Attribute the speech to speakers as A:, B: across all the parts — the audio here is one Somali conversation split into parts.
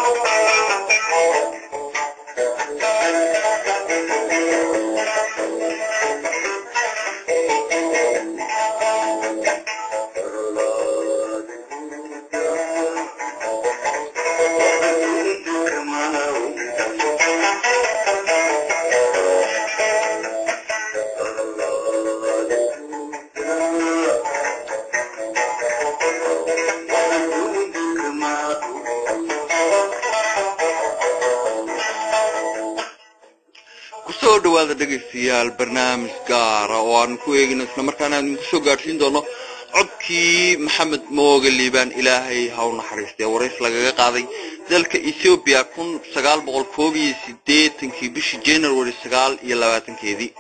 A: kusoo dhawaada dhegaystayaal barnaamij gaara oo aanu ku eegino islamarkaana aanu kusoo gaadhsiin doono codkii maxamed mooge liibaan ilaahay ha u naxariistee warays lagaga qaaday dalka ethoobiya kun sagaal boqol koob iyo sideetankii bishii january sagaal iyo labaatankeedii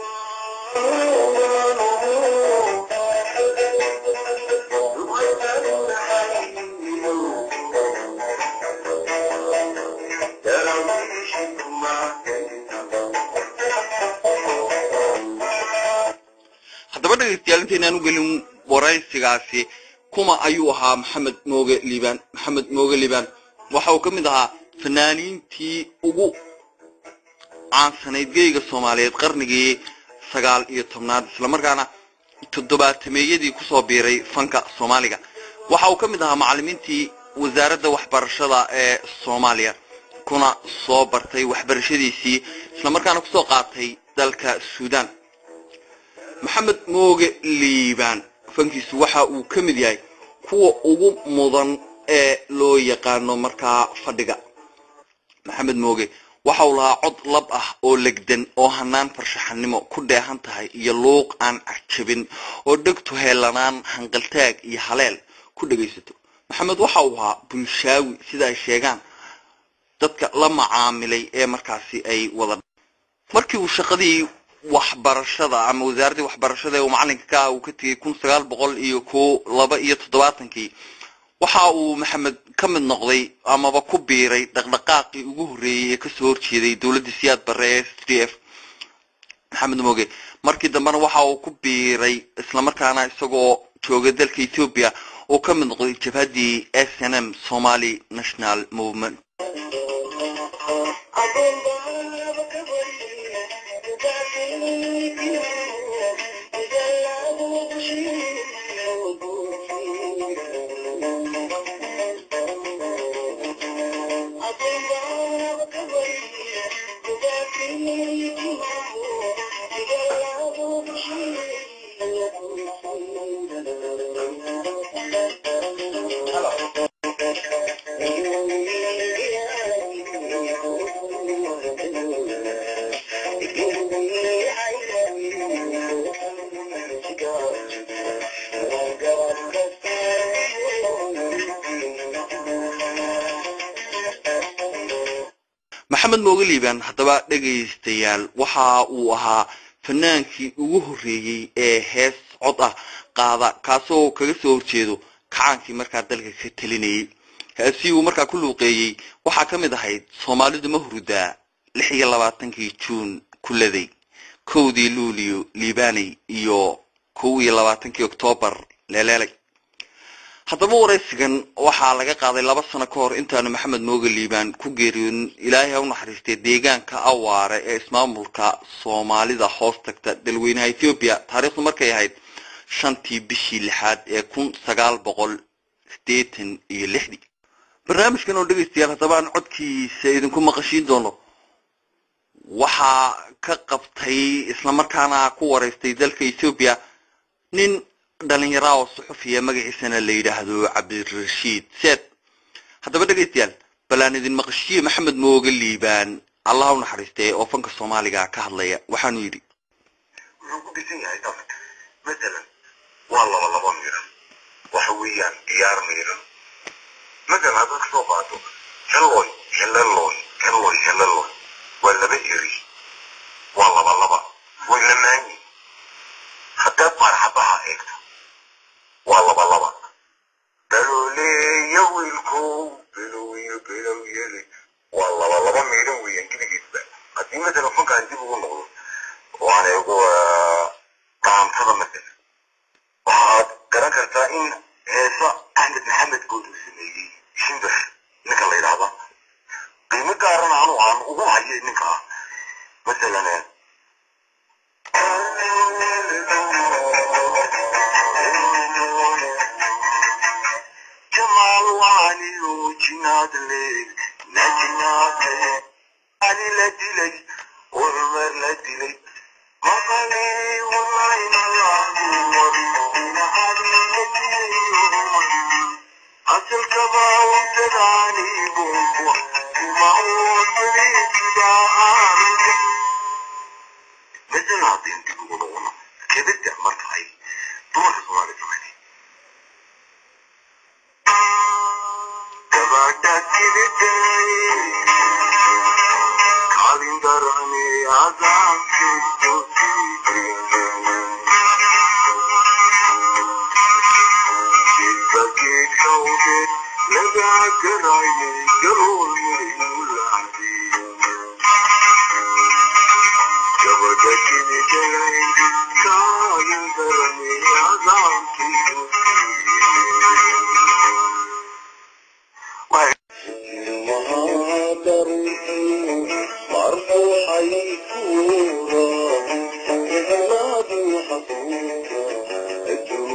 A: haddaba dhegaystayaal intaynaan u gelin waraysigaasi kuma ayuu ahaa maxamed mooge liibaan maxamed mooge liibaan waxa uu ka mid ahaa fanaaniintii ugu caansanayd geyga soomaaliyeed qarnigii sagaal iyo tobnaad islamarkaana toddobaatameeyadii kusoo biiray fanka soomaaliga waxa uu ka mid ahaa macallimiintii wasaaradda waxbarashada ee soomaaliya kuna soo bartay waxbarashadiisii islamarkaana kusoo qaatay dalka suudaan maxamed mooge liibaan fankiisu waxa uu ka mid yahay kuwa ugu mudan ee loo yaqaano markaa fadhiga maxamed mooge waxa uu lahaa cod lab ah oo legdan oo hanaan farshaxanimo ku dheehan tahay iyo luuq aan cajabin oo dhegtu heelanaan hanqaltaag iyo haleel ku dhegaysato maxamed waxa uu ahaa bulshaawi sida ay sheegaan dadka la macaamilay ee markaasi ay wada markii uu shaqadii waxbarashada ama wasaaraddii waxbarashada ee uu macallinka ka ah uu ka tegey kun sagaal boqol iyo ko laba iyo toddobaatankii waxa uu maxamed ka mid noqday amaba ku biiray dhaqdhaqaaqii ugu horreeyey ee kasoo horjeeday dowladda siyaad barre ee s d f maxamed moge markii dambena waxa uu ku biiray islamarkaana isagoo jooga dalka ethoobia uu ka mid noqday jabhaddii s n m somali national movement maxamed mooge liibaan haddaba dhegaystayaal waxa uu ahaa fanaankii ugu horreeyey ee hees cod ah qaada kaasoo kaga soo horjeedo kacaankii markaa dalka ka telinayay heesii uu markaa ku luuqeeyey waxaa ka mid ahayd soomaalidu ma hurudaa lix iyo labaatankii juun kuladay kowdii luuliyo liibaaney iyo kow iyo labaatankii oktoobar leeleelay haddaba waraysigan waxaa laga qaaday laba sano ka hor intaanu maxamed mooge liibaan ku geeriyoonin ilaahay ha u naxariistay deegaanka awaare ee ismaamulka soomaalida hoos tagta dalweynaha ethoobiya taariikhdu markay ahayd shantii bishii lixaad ee kun sagaal boqol sideetan iyo lixdii barnaamijkan oo dhegaystayaal haddaba aan codkiisa idinku maqashiin doono waxaa ka qabtay islamarkaana ku waraystay dalka ethoobiya nin dhalinyara oo suxufiya magaciisana la yidhaahdo cabdirashiid seed haddaba dhegaystayaal bal aan idin maqashiye maxamed mooge liibaan allah u naxariistee oo fanka soomaaliga ka hadlaya waxaanu yidhi
B: wuxuu ku dhisan yahay dadka masalan waa laba laba miran waxa weeyaan ciyaar miran masalan haddaad kasoo qaato helloy heleloy helloy heleloy waa laba eri waa laba laba way lamaanyi haddaad marxabaha eegto waa laba laba balooleeya wiilkow bilow iyo bilow yeli waa laba laba miidhan weeyaan geligiisba haddii masalan fankaan dib ugu noqdo oo aan eego qaantada masalan waxaad garan kartaa in heesa axmed maxamed good uu sameeyey shimbir ninka la yidhaahda hayay ninka masalan جمال وعلي وجناد الليل نجناد علي لدلي والمر لدلي مقالي والعين العبور أصل كبا وتداني بوكو وما هو صليت دعارك مثل عظيم تقولون كبرت أمرت هاي دور سؤال زماني కాలిందరని ఆజాం కాలిందరని ఆజాం
C: مهاجر مرفوع يكورا نادي حصورا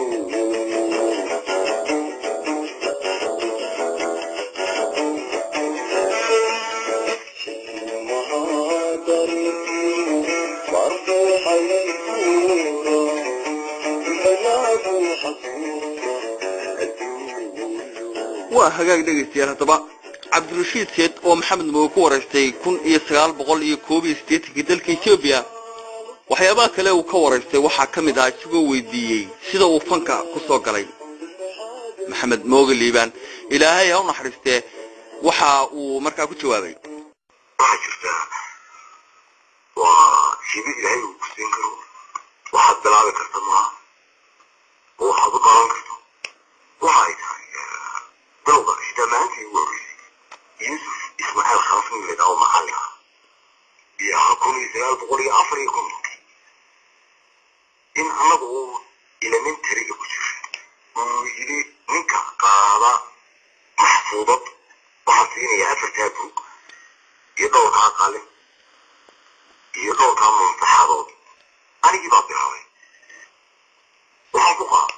C: مهاجر مرفوع يكورا نادي حصورا
A: waa hagaag dhegaystayaal haddaba cabdirashiid seed oo maxamed mooge ku waraystay kun iyo sagaal boqol iyo koob iyo siddeetankii dalka etoobiya waxyaabaha kale uu ka waraystay waxaa ka mid ahaa isagoo weydiiyey sida uu fanka ku soo galay maxamed mooge liibaan ilaahay ha u naxariistee waxa uu markaa ku jawaabay
B: waxaa jirtaa waa hibi ilaahay uu ku siin karo waxaad bilaabi karta maaha oo waxaad u qaban karto waxa ay tahay bilowga xitaa maalintii ugu horreysay yuusuf ismaaciil khalafni layidhaha oo maxalli ah iyo ahaa kun iyo sagaal boqol iyo afar iyo kontonkii in annagu uu elementariga ku jira uu yidhi ninka qaada maxfuudad waxaan siinayaa afartaa buug iyo dhowrkaa qalin iyo dhowrkaa muntaxadood anigii baa bilaabay waxaan ku qaaday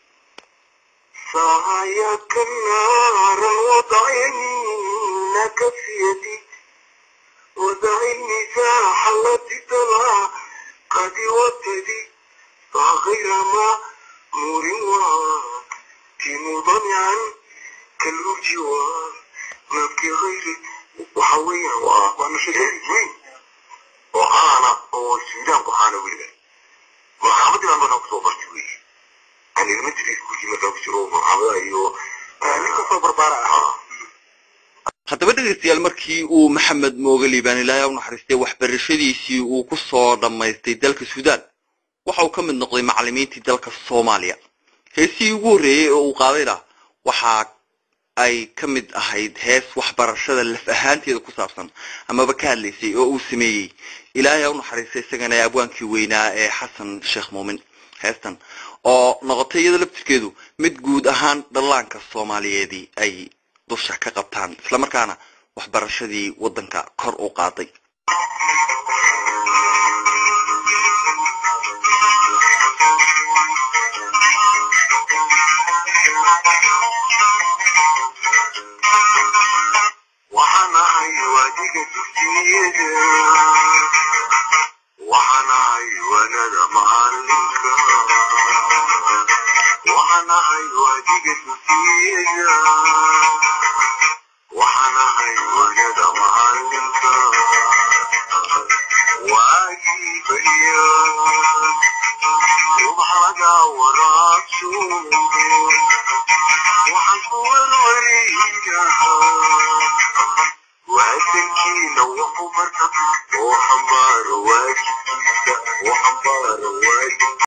B: سعيك نارا وضعينك في يدي ودع المساح التي تلا قد وتدي فغير ما نور وكن ضمعا كالوجوار نبكي غيري وحويا وانا شديد وين وأنا والسودان وأنا ولا محمد ما أنا كتبت ويه أنا المدري كل ما كان بشرو محمد أيوه أنا كتب بربارة
A: haddaba dhegaystayaal markii uu maxamed mooge liibaan ilaahay ha u naxariistay waxbarashadiisii uu ku soo dhammaystay dalka suudaan waxa uu ka mid noqday macallimiintii dalka soomaaliya heesihii ugu horreeyey oo uu qaadayna waxa ay ka mid ahayd hees waxbarashada laf ahaanteeda ku saabsan amaba ka hadlaysay oo uu sameeyey ilaahay ha u naxariistay isagana abwaankii weynaa ee xasan sheekh muumin heestan oo noqotay iyada laftirkeedu mid guud ahaan dhallaanka soomaaliyeedii ay dusha ka qabtaan islamarkaana waxbarashadii waddanka kor u qaaday
B: waxaan ahay waadiga dugsiyada waxaan ahay wanada macalinka waxaan ahay waadiga dugsiyada waxaan ahay wanada macalinka